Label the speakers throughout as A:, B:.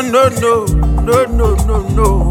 A: no, no, no, no, no,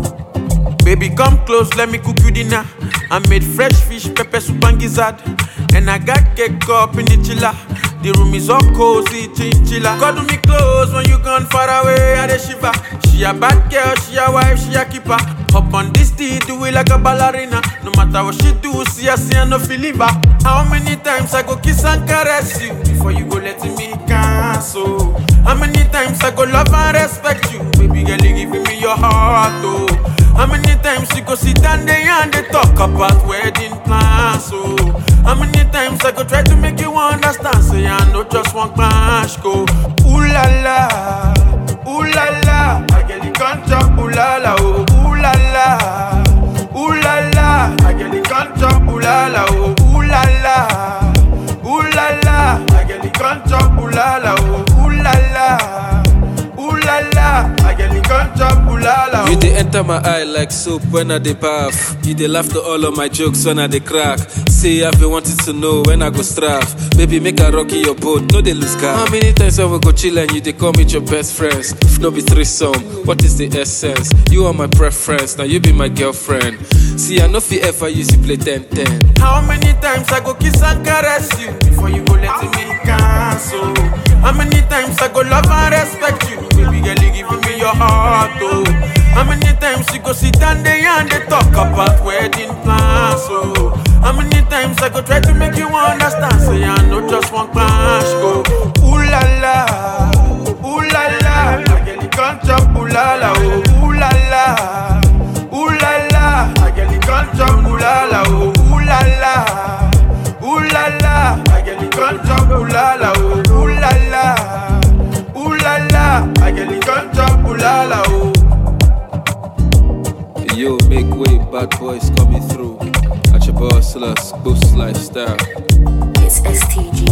A: no. Baby, come close, let me cook you dinner. I made fresh fish, pepper soup and gizzard. And I got cake up in the chiller. The room is all cozy, chinchilla. Cuddle me close when you gone far away, I the shiver. She a bad girl, she a wife, she a keeper. Hop on this tea, do it like a ballerina. No matter what she do, see her, see her, no feel it back. How many times I go kiss and caress you before you go let me cancel? How many times I go love and respect you, baby girl, you giving me your heart, oh. How many times you go sit down there and they talk about wedding plans, oh. How many times I go try to make you understand, say I know just one clash, go. Ooh la la, ooh la la, I get the contract, ooh la la, oh. Ooh la la, ooh la la, I get the contract, ooh la la, oh. Ooh la la, ooh la la, I get the contract, ooh la la, oh. Ooh la la, ooh la la, I get the contract, ooh la la,
B: You
A: oh.
B: dey enter my eye like soap when I dey bath. You dey laugh to all of my jokes when I dey crack. Say I've been wanting to know when I go straff. Baby, make I rock you your boat, no dey lose car. How many times I will go chill and you dey come with your best friends? If no be threesome, what is the essence? You are my preference, now you be my girlfriend. See, I no fit ever use you play 10-10.
A: How many times I go kiss and caress you before you go let me cancel? How many times I go love and respect you, baby girl, you giving me your heart, oh. How many times you go sit down there and they talk about wedding plans, oh. How many times I go try to make you understand, say I know just one clash, go. Ooh la la, ooh la la, I get the contract, ooh la la, oh. Ooh la la, ooh la la, I get the contract, ooh la la, oh. Ooh la la. Ooh la la, I get the contract, ooh la la, oh. Ooh la la, ooh la la, I get the contract, ooh la la, oh.
B: Yo, make way, bad boys coming through. At your boss, boost lifestyle.
C: It's STG.